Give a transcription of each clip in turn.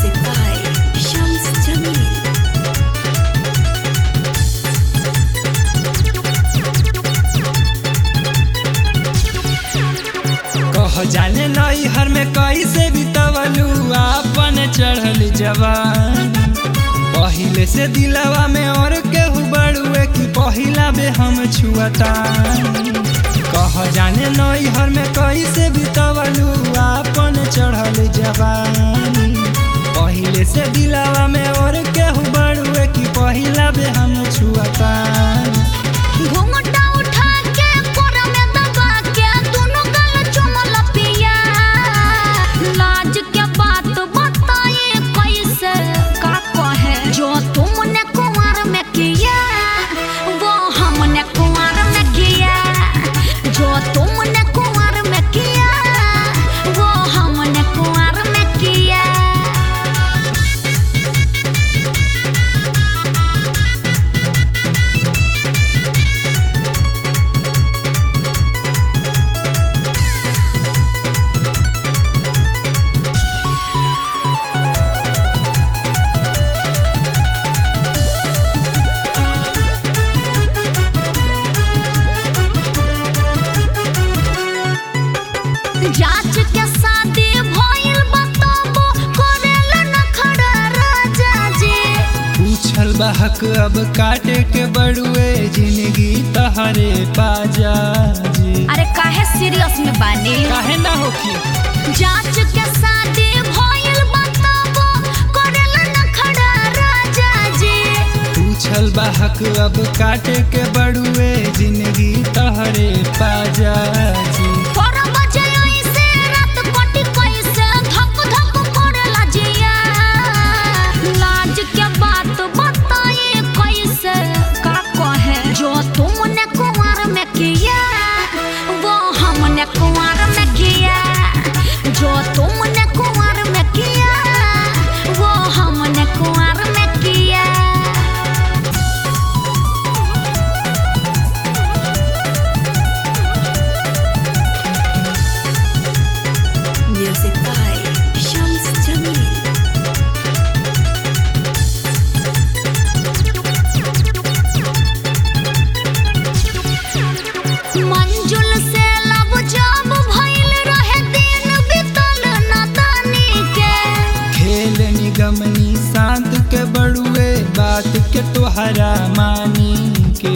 Music by Shams Jamil. कह जाने नई हर में कैसे बितवलू आपन चढ़ल जवान पहिले से दिलवा में और केहू बड़ुए कि पहिला बे हम छुअता कह जाने नई हर में कैसे बितवलू आपन चढ़ल जवान पहिले से दिलवा में और केहू बड़ुए कि पहिला बे हम छुअता घूंघटा उठा के कोरा में दबा के दोनों गाल चुमल पिया लाज के बात बताए कैसे का कहे जो तुमने कुंवर में किया वो हमने कुंवर में किया जो तुमने कुंवर में किया वो हमने कुंवर में किया जांच के शादी भइल बताबो करेला न खड़ा राजा जी पूछल बहक अब काटे के बड़ुए जिंदगी तहरे पाजा जी अरे काहे सीरियस में बानी काहे ना होखी जांच के शादी भइल बताबो करेला न खड़ा राजा जी पूछल बहक अब काटे के बड़ुए जिंदगी तहरे पाजा जी पर बजे ऐसे रात कटी कैसे धक धक करेला जिया लाज के बात बताए कैसे का कहे जो तुमने कुंवर में किया वो हमने कुंवर में किया जो तुमने कुंवर में किया वो हमने कुंवर में किया Music by Shams Jamil. मंजुल से लब जब भइल रहे दिन बितल नदानी के खेल निगमनी शांत के बड़ुए बात के तोहरा मानी के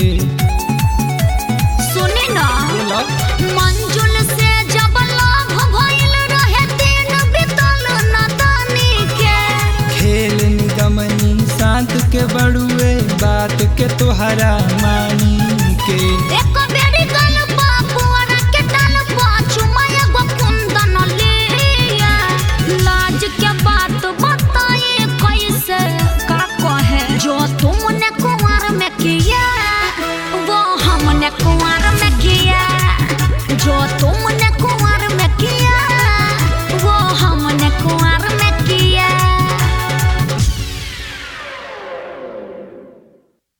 सुनी ना बोला मंजुल से जब लव भइल रहे दिन बितल नदानी के खेल निगमनी शांत के बड़ुए बात के तोहरा मानी के एक बेरी गल बापुअरा के डाल पाछू मैं गो कुंदन लिया लाज के बात बताए कैसे का कहे जो तुमने कुंवर में किया वो हमने कुंवर